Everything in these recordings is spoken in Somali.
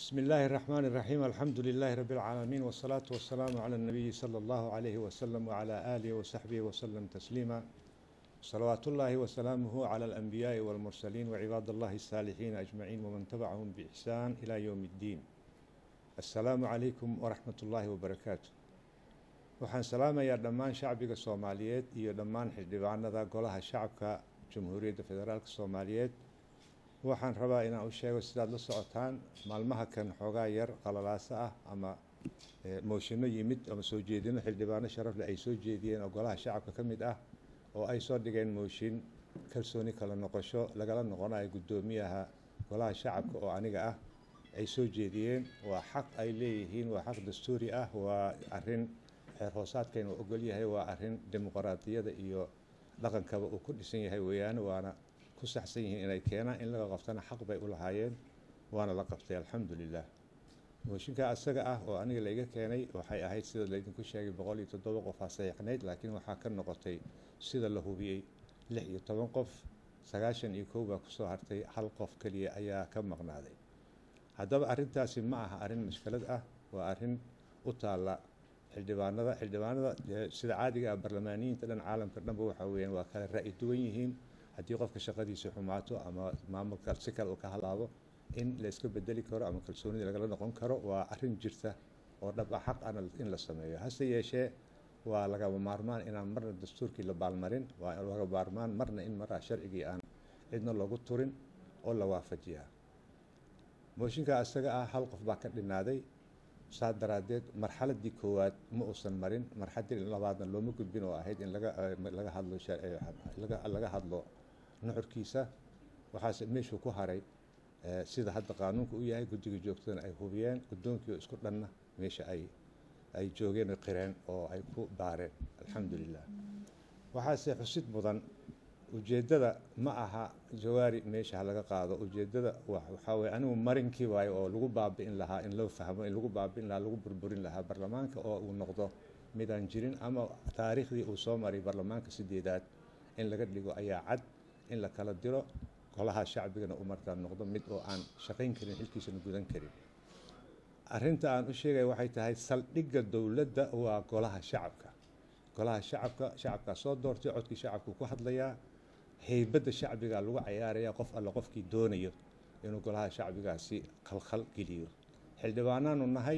بسم الله الرحمن الرحيم الحمد لله رب العالمين والصلاة والسلام على النبي صلى الله عليه وسلم وعلى آله وصحبه وسلم تسليما صلوات الله وسلامه على الأنبياء والمرسلين وعباد الله الصالحين أجمعين ومن تبعهم بإحسان إلى يوم الدين السلام عليكم ورحمة الله وبركاته waxaan salaamayaa dhammaan shacbiga soomaaliyeed iyo dhammaan xildhibaanada golaha shacabka jamhuuriyadda federaalk soomaaliyeed waxaan rabaa inaan u sheego sidaad la socotaan maalmaha kan xoogaa yar qalalaasa ah ama mooshinno yimid ama soo jeedino xildhibaano sharafle ay soo jeediyeen oo golaha shacabka ka mid ah oo ay soo dhigeen mooshin kalsooni kala noqosho lagala noqonayo guddoomiyaha golaha shacabka oo aniga ah ay soo jeediyeen waa xaq ay leeyihiin waa xaq dastuuri ah waa arin xeer hoosaadkayna uu ogol yahay waa arrin dimuqraadiyada iyo dhaqankaba uu ku dhisan yahay weeyaane waana ku saxsan yihiin inay keenaan in laga qabtana xaq bay u lahaayeen waana la qabtay alxamdu lilah mooshinka asaga ah oo aniga laiga keenay waxay ahayd sida laydinku sheegay boqol iyo toddoba qof aa saxiixnayd laakiin waxaa ka noqotay sida la hubiyey lix iyo toban qof sagaashan iyo kow baa kusoo hartay hal qof keliya ayaa ka maqnaaday haddaba arrintaasi ma aha arrin mushkilad ah waa arrin u taalla xildhibaanada xildhibaanada sida caadiga ah barlamaaniyiinta dhan caalamka dhanba waxa weyaan waa kala ra'yi duwan yihiin haddii qofka shaqadiisa xumaato ama maamulka si kale uu ka halaabo in la iska bedeli karo ama kalsoonida lagala noqon karo waa arrin jirta oo dhab ah xaq ana in la sameeyo hase yeeshee waa lagaba maarmaan inaan marna dastuurkii la baalmarin waa laga maarmaan marna in maraa sharcigii aan cidna loogu turin oo la waafajiyaa mooshinka isaga ah hal qof baa ka dhinaaday saa daraaddeed marxaladii koowaad ma uusan marin marxaladii labaadna looma gudbin oo ahayd in laga hadlo laga hadlo nuxurkiisa waxaase meeshuu ku haray sida hadda qaanuunka u yahay guddiga joogtadana ay hubiyeen guddoonkii isku dhanna meesha ay ay joogeen oo qireen oo ay ku baareen alxamdu lilah waxaase xusid mudan ujeeddada ma aha jawaari meesha ha laga qaado ujeeddada waxaa weye anigu marinkii waayo oo lagu baabi'in lahaa in loo fahmo in lagu baabi'in lahaa lagu burburin lahaa barlamaanka oo uu noqdo midaan jirin ama taariikhdii uu soo maray barlamaanka sideedaad in laga dhigo ayaa cad in la kala diro golaha shacbigana uu markaa noqdo mid oo aan shaqayn karin xilkiisana gudan karin arrinta aan u sheegaya waxay tahay saldhigga dowladda waa golaha shacabka golaha shacabka shacabkaa soo doortay codkii shacabkuu ku hadlayaa heybadda shacbiga lagu cayaaraya qof alle qofkii doonayo inuu golaha shacbigaasi khalkhal geliyo xildhibaanaanu nahay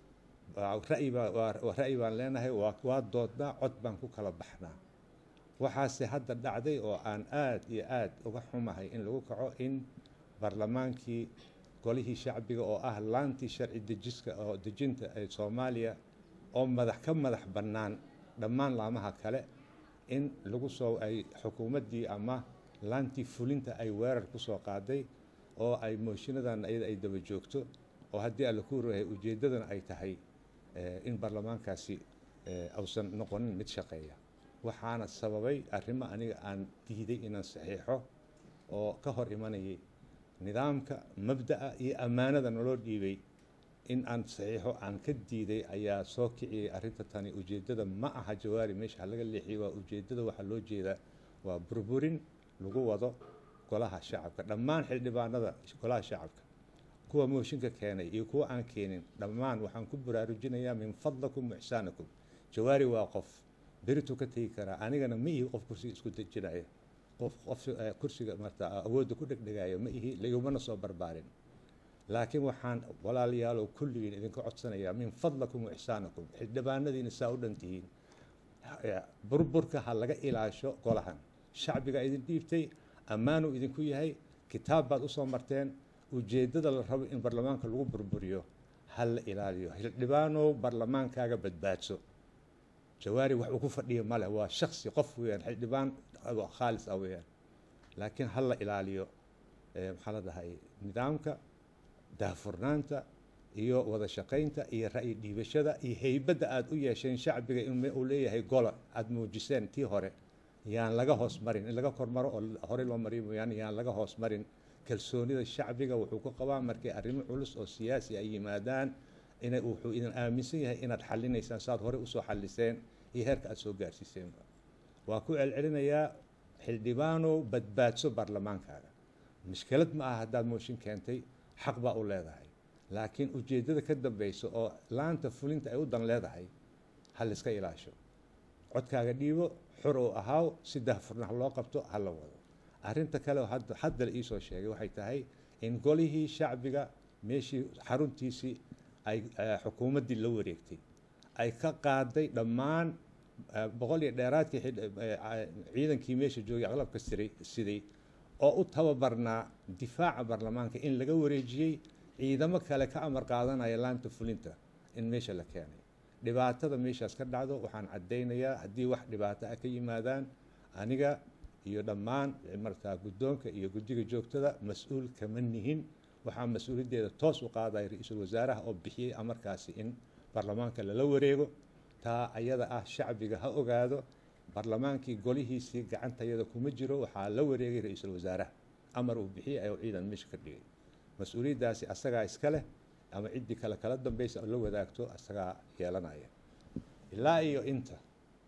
ra'yi baan leenahay waa doodnaa cod baan ku kala baxnaa waxaase hadda dhacday oo aan aad iyo aad uga xumahay in lagu kaco in barlamaankii golihii shacbiga oo ah laantii sharci dejiska oo dejinta ee soomaaliya oo madax ka madax bannaan dhammaan laamaha kale in lagu soo ay xukuumaddii ama laantii fulinta ay weerar ku soo qaaday oo ay mooshiinadan iyada ay daba joogto oo haddii alla ku rahay ujeeddadana ay tahay in baarlamaankaasi ausan noqonin mid shaqeeya waxaana sababay arrimo aniga aan diiday inaan saxiixo oo ka hor imanayay nidaamka mabda'a iyo ammaanada naloo dhiibay in aan saxiixo aan ka diiday ayaa soo kiciyay arrinta tani ujeeddada ma aha jawaari meesha laga leexiyay waa ujeeddada waxaa loo jeedaa waa burburin lagu wado golaha shacabka dhammaan xildhibaanada golaha shacabka kuwa mooshinka keenay iyo kuwa aan keenin dhammaan waxaan ku baraarujinayaa min fadlakum waxsaanakum jawaari waa qof berituu ka tegi karaa anigana ma ihi qof kursiga isku dejinaya qof qof kursiga marta awoodda ku dhegdhegaayo ma ihi laigumana soo barbaarin laakiin waxaan walaalayaalow kulligiin idinka codsanayaa min fadlakum wa ixsaanakum xildhibaanadiina saa u dhan tihiin burburka ha laga ilaasho golahan shacbiga idin dhiibtay ammaanuu idinku yahay kitaab baad usoo marteen ujeeddada la rabo in barlamaanka lagu burburiyo ha la ilaaliyo xildhibaanow barlamaankaaga badbaadso jawaari wax uu ku fadhiya male waa shaksi qof weeyaan xildhibaan khaalis ah weeyaan laakiin ha la ilaaliyo maxaa la dhahay nidaamka daahfurnaanta iyo wada shaqaynta iyo ra'yi dhiibashada iyo heybadda aada u yeesheen shacbiga inuu leeyahay gola aada muujiseen tii hore yaan laga hoos marin in laga kormaro oo horey loo mariyo mooyaane yaan laga hoos marin kalsoonida shacbiga wuxuu ku qabaa markay arrimo culus oo siyaasi ay yimaadaan inay wuxuu idin aaminsan yahay inaad xallinaysaan saaad horey usoo xalliseen iyo heerka aada soo gaarsiiseenba waa ku celcelinayaa xildhibaanow badbaadso baarlamaankaaga mushkilad ma aha haddaad mooshin keentay xaq baa u leedahay laakiin ujeeddada ka dambeysa oo laanta fulinta ay u dan leedahay ha layska ilaasho codkaaga dhiibo xor oo ahaaw si daahfurnaha loo qabto ha la wado arrinta kale oo hadda hadda la iisoo sheegay waxay tahay in golihii shacbiga meeshii xaruntiisii ay xukuumaddii la wareegtay ay ka qaaday dhammaan boqol iyo dheeraadkii ciidankii meesha joogay aqlabka siray siday oo u tababarnaa difaaca baarlamaanka in laga wareejiyey ciidamo kale ka amar qaadanaya laanta fulinta in meesha la keenay dhibaatada meeshaas ka dhacdo waxaan caddaynayaa haddii wax dhibaato ah ka yimaadaan aniga iyo dhammaan markaa guddoonka iyo guddiga joogtada mas-uul kama nihin waxaa mas-uuliyaddeeda toos u qaadaya ra-iisul wasaaraha oo bixiyey amarkaasi in baarlamaanka lala wareego taa ayada ah shacbiga ha ogaado baarlamaankii golihiisii gacantayada kuma jiro waxaa la wareegay ra-iisul wasaaraha amar uu bixiyey ayuu ciidan meesha ka dhigay mas-uuliyaddaasi asagaa iska leh ama ciddii kale kala dambaysa oo la wadaagto asagaa yeelanaya ilaa iyo inta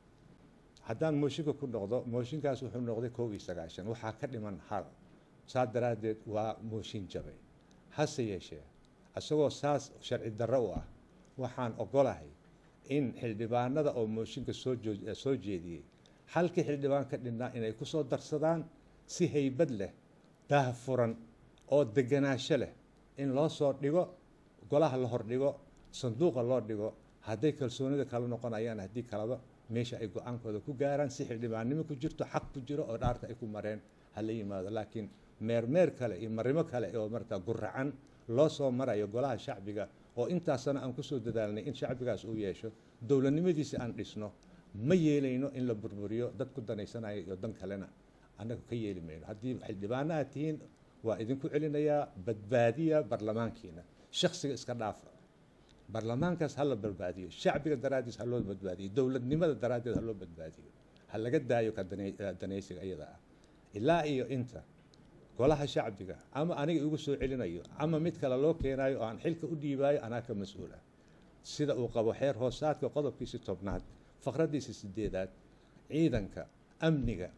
haddaan mooshinka ku noqdo mooshinkaas wuxuu noqday kow iyo sagaashan waxaa ka dhiman hal saas daraaddeed waa mooshin jabay hase yeeshee isagoo saas sharci darro u ah waxaan ogolahay in xildhibaanada oo mooshinka soo joo soo jeediyey halkii xildhibaan ka dhinnaa inay ku soo darsadaan si haybad leh daah furan oo deganaansho leh in loo soo dhigo golaha la hordhigo sanduuqa loo dhigo hadday kalsoonida kala noqonayaan haddii kalaba meesha ay go-aankooda ku gaaraan si xildhibaannimo ku jirto xaq ku jiro oo dhaarta ay ku mareen ha la yimaado laakiin meermeer kale iyo marimo kale oo markaa guracan loo soo marayo golaha shacbiga oo intaasana aan kusoo dadaalnay in shacbigaas uu yeesho dowladnimadiisi aan dhisno ma yeelayno in la burburiyo dad ku danaysanayo iyo dan kalena annaga ka yeeli mayno haddii xildhibaano aad tihiin waa idinku celinayaa badbaadiya barlamaankiina shaksiga iska dhaafa barlamaankaas ha la badbaadiyo shacbiga daraaddiis ha loo badbaadiyo dowladnimada daraaddeed ha loo badbaadiyo ha laga daayo ka danaysiga iyada ah ilaa iyo inta golaha shacbiga ama aniga igu soo celinayo ama mid kale loo keenayo oo aan xilka u dhiibaayo anaa ka mas-uula sida uu qabo xeer hoosaadka qodobkiisi tobnaad faqraddiisa sideedaad ciidanka amniga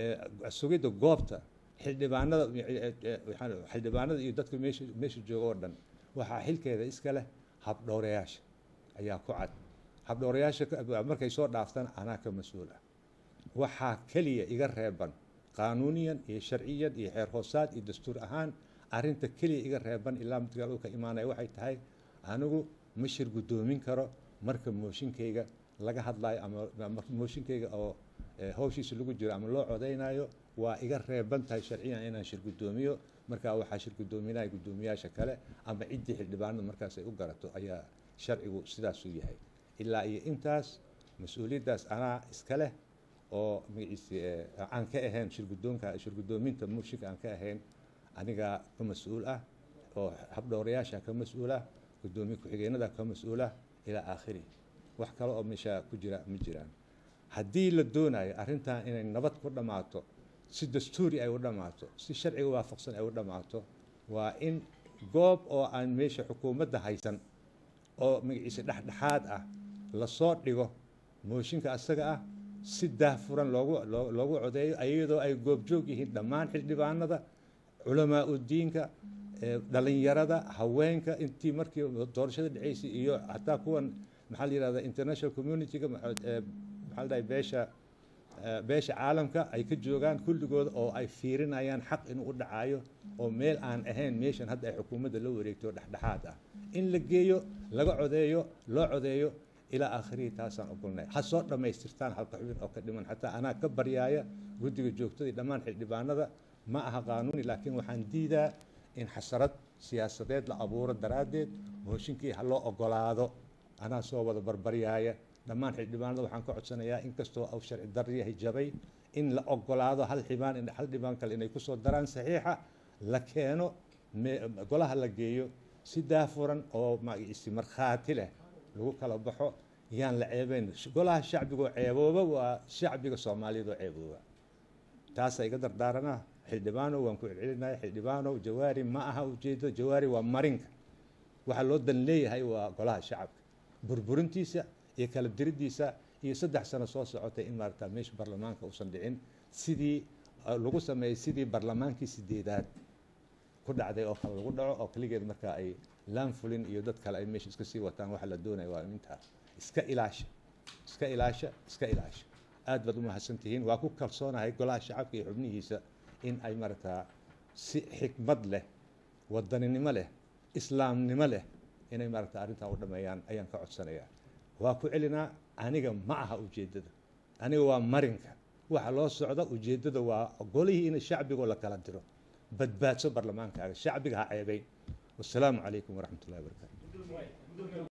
sugidda goobta xildhibaanada xildhibaanada iyo dadka meesha meesha jooga oo dhan waxaa xilkeeda iska leh habdhowrayaasha ayaa ku cad habdhowrayaasha markay soo dhaaftaan anaa ka mas-uul ah waxaa keliya iga reeban qaanuuniyan iyo sharciyan iyo xeer hoosaad iyo dastuur ahaan arrinta keliya iga reeban ilaa midkaal uu ka imaanaya waxay tahay anigu ma shir guddoomin karo marka mooshinkayga laga hadlayo ama mooshinkayga oo hawshiisa lagu jiro ama loo codaynayo waa iga reeban tahay sharciyan inaan shir guddoomiyo markaa waxaa shir guddoominaya guddoomiyaasha kale ama ciddii xildhibaanada markaas ay u garato ayaa sharcigu sidaasuu yahay ilaa iyo intaas mas-uuliyaddaas anaa iska leh oo magaciisi aan ka ahayn shirguddoonka shirguddoominta mooshinka aan ka ahayn anigaa ka mas-uul ah oo habdhowrayaasha ka mas-uul ah guddoomiye ku-xigeenada ka mas-uul ah ilaa aakhiri wax kale oo meesha ku jira ma jiraan haddii la doonayo arrintan inay nabad ku dhammaato si dastuuri ay u dhammaato si sharciga waafaqsan ay u dhammaato waa in goob oo aan meesha xukuumadda haysan oo magaciisa dhexdhexaad ah lasoo dhigo mooshinka asaga ah si daahfuran loogu loogu codeeyo iyadoo ay goobjoog yihiin dhammaan xildhibaanada culamaa udiinka dhalinyarada haweenka intii markii doorashada dhaceysay iyo hataa kuwan maxaa la yihahda international community-ga maxaa la dhahay beesha beesha caalamka ay ka joogaan kulligooda oo ay fiirinayaan xaq inuu u dhacayo oo meel aan ahayn meeshan hadda ay xukuumadda la wareegto dhexdhexaad ah in la geeyo laga codeeyo loo codeeyo ilaa aakhirihii taasaan ogolnay ha soo dhammaystirtaan halka xubin oo ka dhiman xataa anaa ka baryaaya guddiga joogtadii dhammaan xildhibaanada ma aha qaanuuni laakiin waxaan diidaa in xasarad siyaasadeed la abuuro daraaddeed mooshinkii ha loo ogolaado anaa soo wada barbaryaaya dhammaan xildhibaanada waxaan ka codsanayaa inkastoo uu sharci dar yahay jabay in la ogolaado hal xibaan hal dhibaan kale inay kusoo daraan saxiixa la keeno golaha la geeyo si daafuran oo magaciisi markhaati leh lagu kala baxo yaan la ceebeyn golaha shacbigoo ceebooba waa shacbiga soomaaliyeed oo ceebooba taasaa iga dardaaranaa xildhibaanow waan ku celcelinaya xildhibaanow jawaari ma aha ujeedo jawaari waa marinka waxaa loo dan leeyahay waa golaha shacabka burburintiisa iyo kala diriddiisa iyo saddex sano soo socotay in maarata meesha barlamaanka uusan dhicin sidii lagu sameeyey sidii barlamaankii sideedaad ku dhacday oo kale lagu dhaco oo keligeed markaa ay laanfulin iyo dad kale ay meesha iska sii wataan waxa la doonaya waa intaa iska ilaasha iska ilaasha iska ilaasha aad baad u mahadsan tihiin waa ku kalsoonahay golaha shacabka iyo xubnihiisa in ay maragtaa si xikmad leh wadaninimo leh islaamnimo leh inay maaragta arrintan u dhameeyaan ayaan ka codsanayaa waa ku celinaa aniga ma aha ujeeddada aniga waa marinka waxa loo socda ujeeddada waa golihii in shacbigoo la kala diro badbaadso barlamaankaaga shacbiga ha ceebayn wasalaamu calaykum waraxmat ullahi wabarakaatu